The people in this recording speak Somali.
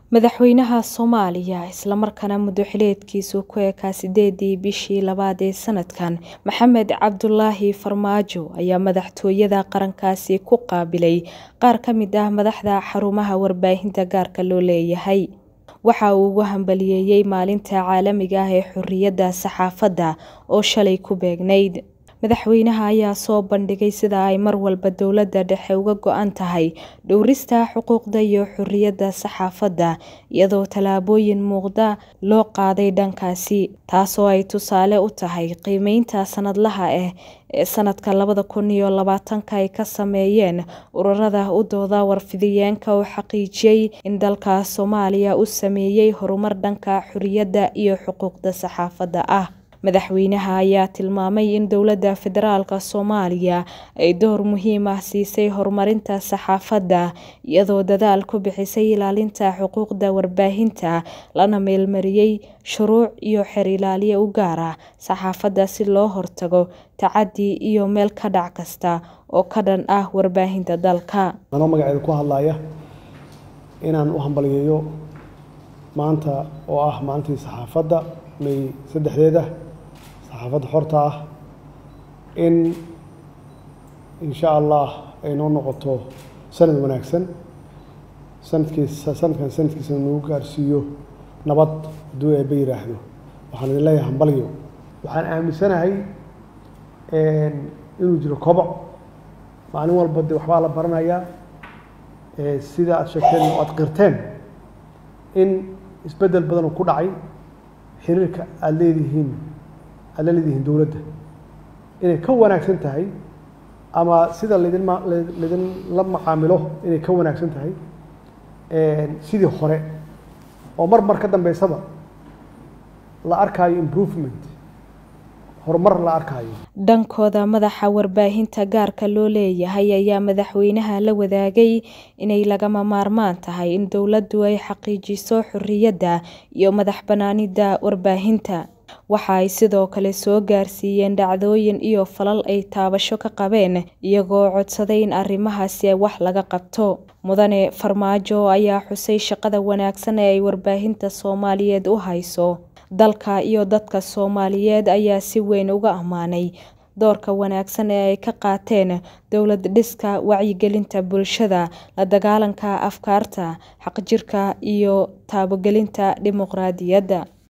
Madaxweynaha Soomaaliya isla markaana muddo xileedkiisu ku ekaa sideedii bishii labaad ee sanadkan Maxamed Cabdulaahi Farmaajo ayaa madaxtooyada qarankaasi ku qaabilay qaar ka mid ah madaxda xarumaha warbaahinta gaarka loo leeyahay waxa uu ugu hambaliyeeyay maalinta caalamiga ah ee xurriyadda saxaafadda oo shalay ku beegnayd madaxweynaha ayaa soo bandhigay sida ay mar walba dowladda dhexe uga go-an tahay dhowrista xuquuqda iyo xurriyadda saxaafadda iyadoo tallaabooyin muuqda loo qaaday dhankaasi taasoo ay tusaale u tahay qiimeynta sanadlaha ah ee sanadka labada kun iyo labaatanka ay ka sameeyeen ururada u dooda warfidiyeenka oo xaqiijiyay in dalka Soomaaliya uu sameeyay horumar dhanka xurriyadda iyo xuquuqda saxaafadda ah madaxweynaha ayaa tilmaamay in dowladda federaalka Soomaaliya ay door muhiim ah siisay horumarinta saxaafadda iyadoo dadaal ku bixisay ilaalinta xuquuqda warbaahinta lana meelmariyay shuruuc iyo xeer ilaaliye u gaar ah saxaafadda si loo hortago tacaddi iyo meel ka dhac kasta oo ka dhan ah warbaahinta dalka anoo magaceeda ku hadlaya inaan u hambaliyeeyo maanta oo ah maalintii saxaafadda may saddexdeeda saxaafadda xorta ah in insha allah ay noo noqoto sanad wanaagsan sanadkiisa sanadkan sanadkiisa nagu gaarsiiyo nabad hadduu eebba yidhaahdo waxaan idin leeyahay hambalyo waxaan aaminsanahay inuu jiro koboc maalin walba de waxbaa la baranayaa sida aad sheegteen oo aad qirteen in isbeddel badan oo ku dhacay xiriirka aada leedihiin aad la leedihiin dowladda inay ka wanaagsan tahay ama sida laydin ma laydinla macaamilo inay ka wanaagsan tahay sidii hore oo mar mar ka dambeysaba la arkaayo improvement horumar la arkaayo dhankooda madaxa warbaahinta gaarka loo leeyahay ayaa madaxweynaha la wadaagay inay lagama maarmaan tahay in dowladdu ay xaqiijiso xurriyadda iyo madax bannaanida warbaahinta waxa ay sidoo kale soo gaarsiiyeen dhacdooyin iyo falal ay taabasho ka qabeen iyagoo codsaday in arrimahaasi wax laga qabto mudane farmaajo ayaa xusay shaqada wanaagsan ee ay warbaahinta soomaaliyeed u hayso dalka iyo dadka soomaaliyeed ayaa si weyn uga ammaanay doorka wanaagsan ee ay ka qaateen dowlad dhiska wacyigelinta bulshada la dagaalanka afkaarta xaqjirka iyo taabogelinta dimuqraadiyadda